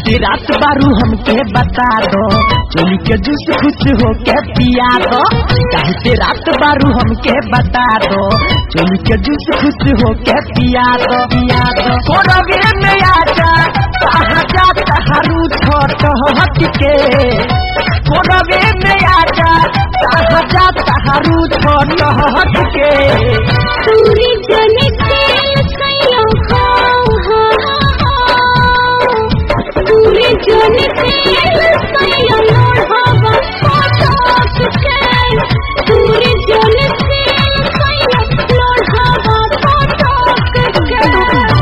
काहे रात बारू हमके बता दो चोली के जूस खुश होके पिया दो काहे रात बारू हमके बता दो चोली के जूस खुश होके पिया दो पिया दो कोरगे में आजा कहा जाता हरू छोट हट के कोरगे में आजा कहा जाता हरू छोट हट के पूरी जने तेल सैया खाओ पूरी जने तेल सैया लोढ़ावा पटाक के पूरी जने तेल सैया लोढ़ावा पटाक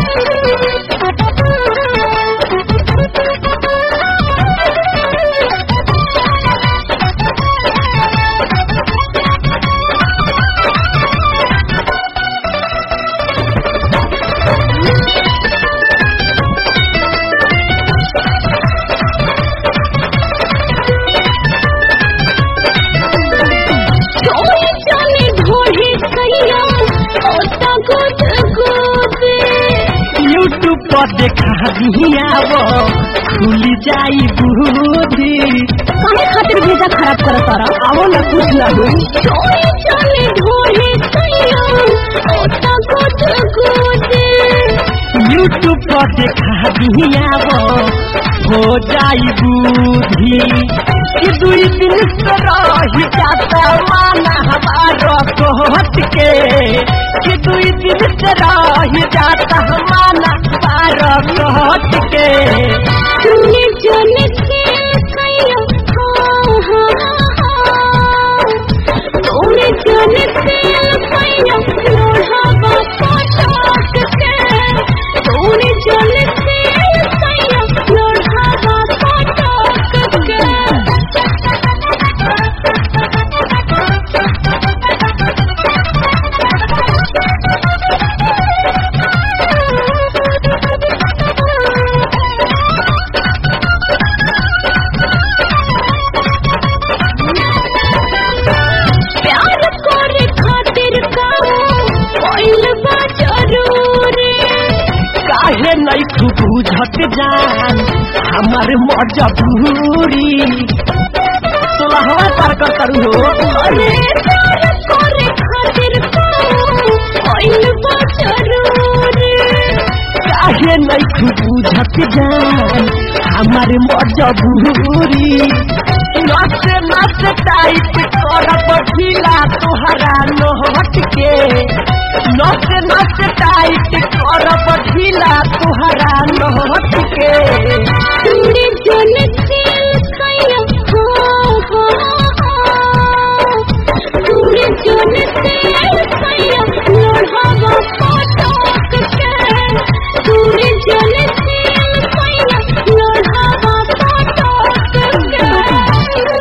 चोरी चले ढोढ़े सैया ओता गुद गुदे यूट्यूब पर देखा दियावो खुल जाई बुद्धि काहे खातिर भेजा खराब करत तारा आवो ना कुछ ना होई चोरी चले ढोढ़े सैया ओता गुद गुदे यूट्यूब पर देखा दियावो हो जाई बुद्धि कि दुई दिन से रही जाता माना हमारा कोहट के कि दुई दिन से रही जाता माना हमारा कोहट के तूने जाने के सैया हाँ हाँ हाँ तूने जाने के सैया लोढ़ावा पटाक के तूने जाने के सैया लोढ़ावा पटाक प्यार करे खातिर काओ कोइल बा जरूरी काहे नहीं तू बुझत जान हमार मजबूरी सोलहवा पार कर करू हो अरे प्यार करे खातिर काओ कोइल बा जरूरी काहे नहीं तू बुझत जान हमार मजबूरी नस नस टाइट करब ढीला तोहरा नहट के नस नस टाइट करब ढीला तोहरा नहट के तूने जाने तेल सैया हाँ हाँ तूने जाने तेल सैया लोढ़ावा पटाक के तूने जाने तेल सैया लोढ़ावा पटाक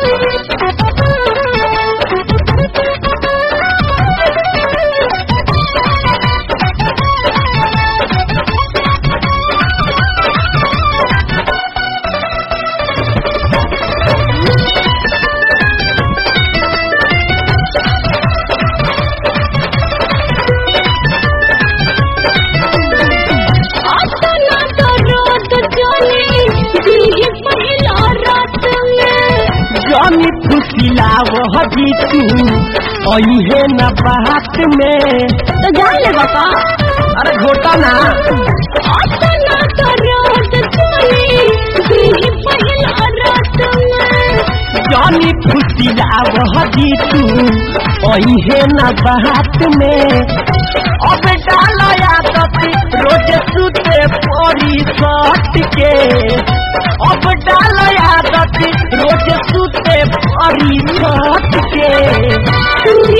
अपना तो रोद चले दिल पहला रात में जानी फुसिला वह भी तू अहे न बात में तो जान ले बापा अरे घोटा ना अपना तो रोद चले दिल पहला रात में जानी फुसिला वह भी तू अहे न बात में अब डाला आदत रोज सुते पड़ी सट के अब डाला आदत रोज सुते पड़ी सट के तूने